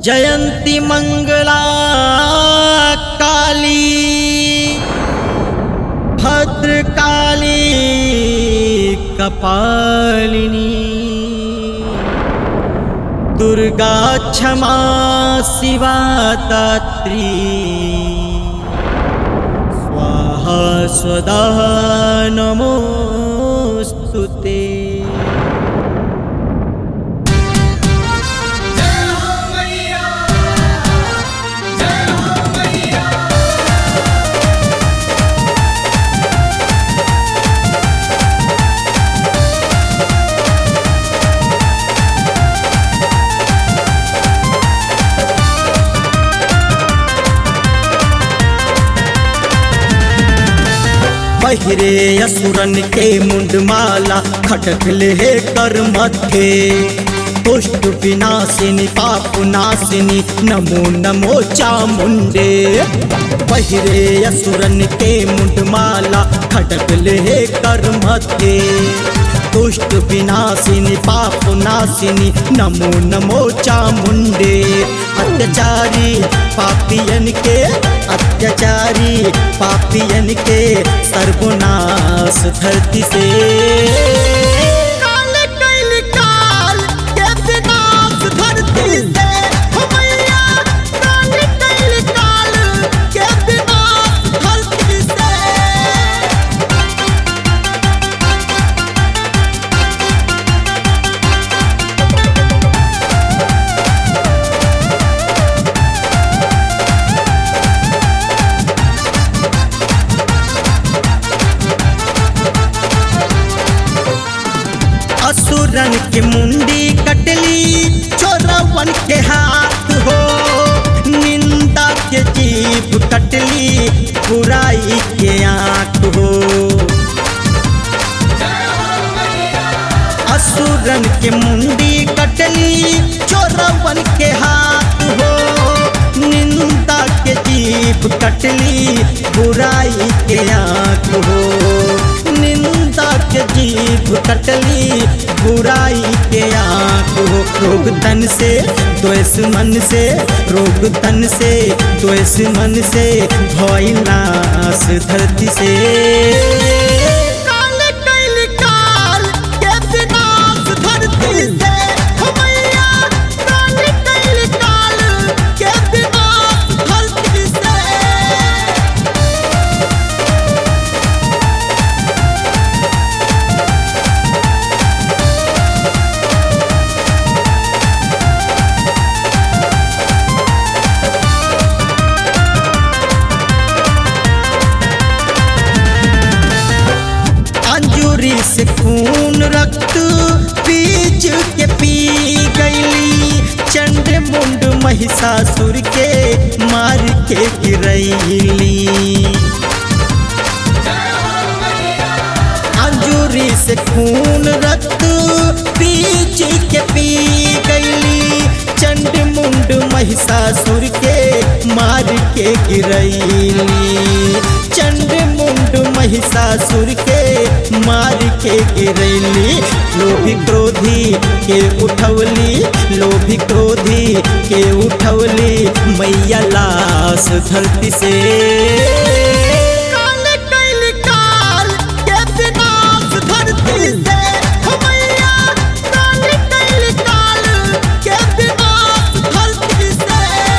जयंती मंगला काली भद्रकाली कपालिनी दुर्गा क्षमा शिवा दात्री स्वाहा स्वदा नमोऽस्तु ते पहिरे असुरन के मुंडमाला खटक ले कर मथे पुष्ट विनाशिनी पाप नाशिनी नमो नमो चामुंडे पहिरे असुरन के मुंडमाला खटक ले कर मथे दुष्ट विनाशिनी पाप नाशिनी नमो नमो चामुंडे अत्याचारी पापियन के अत्याचारी पापियन के सर्वनाश धरती से काल कैल काल के विनाश धरती से हो मैया काल कैल काल के विनाश धरती से असुरन के मुंडी कटली चोरवन के हाथ हो निंदा के जीभ कटली बुराई के आंख हो असुरन के मुंडी कटली चोरवन के हाथ हो निंदा के जीभ कटली बुराई के आंख हो निंदा के जीभ कटली बुराई के आंख हो रोग तन से द्वेष मन से रोग तन से द्वेष मन से भय नाश धरती से काल कैल काल के विनाश धरती से हो मैया काल कैल काल के विनाश धरती से अंजूरी से खून रक्त बीज के पी गईली चंड मुंड महिषासुर के मार के गिरैली अंजूरी से खून रक्त बीज के पी गईली चंड मुंड महिषासुर के मार के गिरैली चंड मुंड महिषासुर के मार के गिरैली लोभी क्रोधी के उठवली लोभी क्रोधी के उठवली मैया लाश धरती से काल कैल काल के विनाश धरती से हो मैया काल कैल काल के विनाश धरती से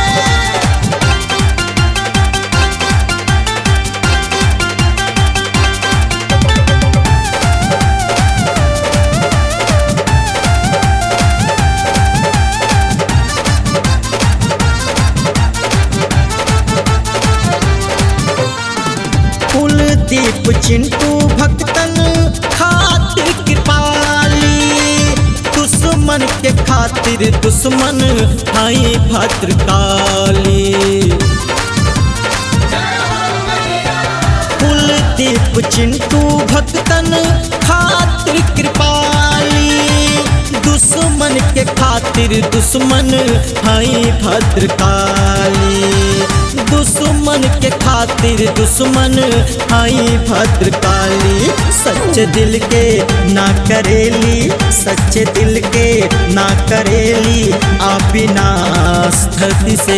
कुलदीप चिंटू भक्तन खातिर कृपाली दुश्मन के खातिर दुश्मन हाई भद्रकाली कुलदीप चिंटू भक्तन खातिर कृपाली दुश्मन के खातिर दुश्मन हाई भद्रकाली दुश्मन के खातिर दुश्मन आई भद्रकाली सच्चे दिल के ना करेली सच्चे दिल के ना करेली आप विनाश धरती से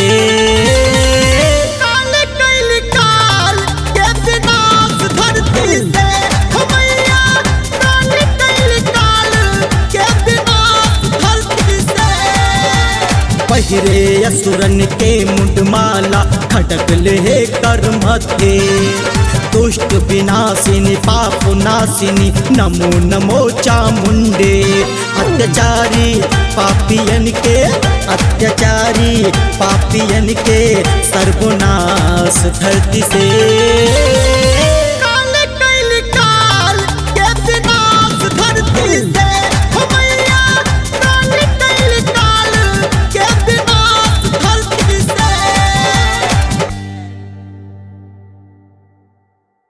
काल कैल काल के विनाश धरती से हो मैया काल कैल काल के विनाश धरती से पहिरे असुरन के मुंडमाला खटक ले कर मथे दुष्ट विनाशिनी पाप नाशिनी नमो नमो चामुंडे अत्याचारी पापियन के अत्याचारी पापियन के सर्वनाश धरती से